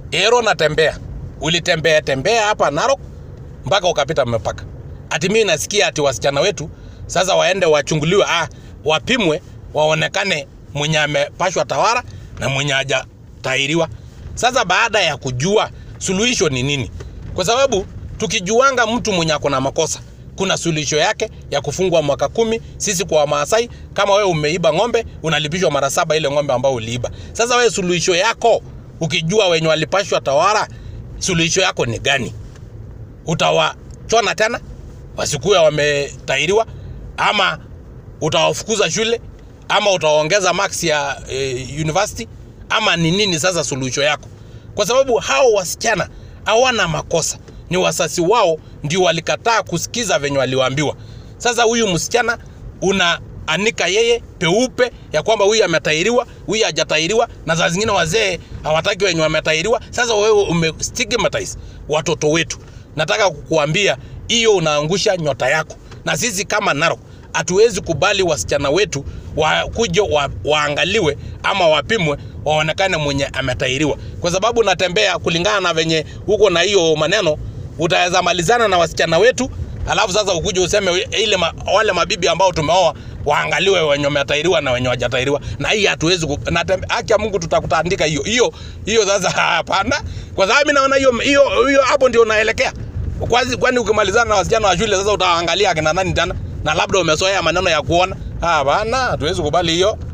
Ero natembea, ulitembea tembea hapa Narok mpaka ukapita mpaka. Ati mimi nasikia ati wasichana wetu sasa waende wachunguliwe, ah, wapimwe waonekane mwenye amepashwa tawara na mwenye hajatahiriwa. Sasa baada ya kujua suluhisho ni nini, kwa sababu tukijuanga mtu mwenye ako na makosa kuna suluhisho yake ya kufungwa mwaka kumi. Sisi kwa Wamasai, kama wewe umeiba ng'ombe unalipishwa mara saba ile ng'ombe ambayo uliiba. Sasa wewe suluhisho yako ukijua wenye walipashwa tawara, suluhisho yako ni gani? Utawachona tena wasikuwe wametahiriwa, ama utawafukuza shule, ama utawaongeza max ya eh, university, ama ni nini? Sasa suluhisho yako, kwa sababu hao wasichana hawana makosa, ni wasasi wao ndio walikataa kusikiza venye waliwaambiwa. Sasa huyu msichana una anika yeye peupe ya kwamba huyu ametahiriwa, huyu hajatahiriwa, na saa zingine wazee hawataki wenye wametahiriwa. Sasa wewe umestigmatize watoto wetu. Nataka kukuambia hiyo unaangusha nyota yako, na sisi kama Narok hatuwezi kubali wasichana wetu wakuje wa, waangaliwe ama wapimwe waonekane mwenye ametahiriwa, kwa sababu natembea kulingana na venye huko na hiyo maneno, utaweza malizana na wasichana wetu alafu sasa ukuje useme ile ma, wale mabibi ambao tumeoa waangaliwe wenye wametahiriwa na wenye wajatahiriwa, na hii hatuwezi ku- na tembe- haki ya Mungu tutakutandika hiyo hiyo hiyo. Sasa hapana, kwa sababu mimi naona hiyo hiyo hiyo hapo ndio unaelekea Kwazi- kwani ukimalizana na wasichana wa shule sasa utaangalia akina nani tena, na labda umesoea maneno ya kuona. Hapana, hatuwezi kubali hiyo.